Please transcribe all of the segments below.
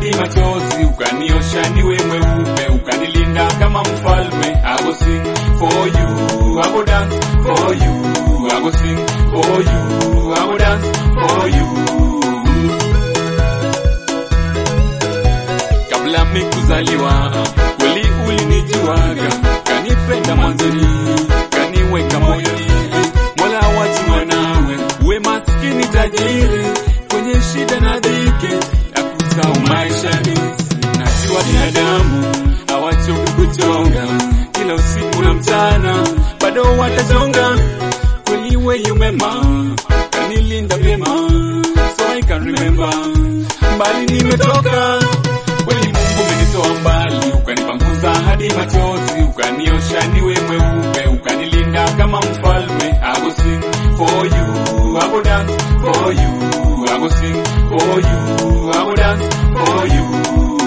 hadi machozi, ukaniosha niwe mweupe, ukanilinda kama mfalme. I go sing for you, I go dance for you, I go sing for you, I go dance for you. Kabla mikuzaliwa kweli ulinijuaga, kanipenda mwanzoni, kaniweka moyoni. Mola wajua nawe, uwe maskini tajiri, kwenye shida na dhiki, akusau maishani. Najua binadamu hawachoki kuchonga, kila usiku na mchana bado watachonga. Kweli wewe umema, kanilinda vyema, so I can remember mbali nimetoka kweli Mungu umenitoa mbali, ukanipanguza hadi machozi, ukaniosha niwe mweupe, ukanilinda kama mfalme. I go sing for you, I go dance for you, I go sing for you, I go dance for you.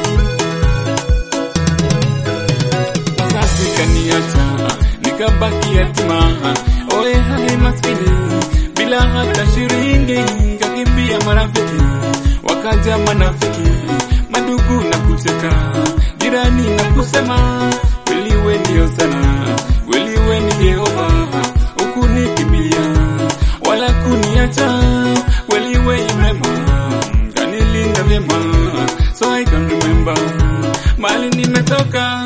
Wazazi kaniacha nikabaki yatima, ole hai maskini, bila hata shilingi, kakimbia marafiki, wakaja manafiki madugu na kucheka, jirani na kusema kweli we ndio sana, kweli we ni Jehova, ukunikimbia wala kuniacha, kweli we umema, kanilinda vyema, so I can remember mali nimetoka.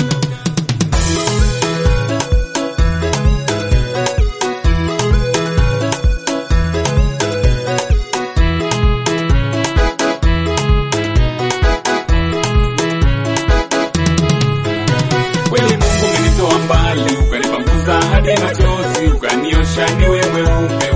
Kweli Mungu umenitoa mbali, ukanipanguza hadi machozi, ukaniosha niwe mweupe,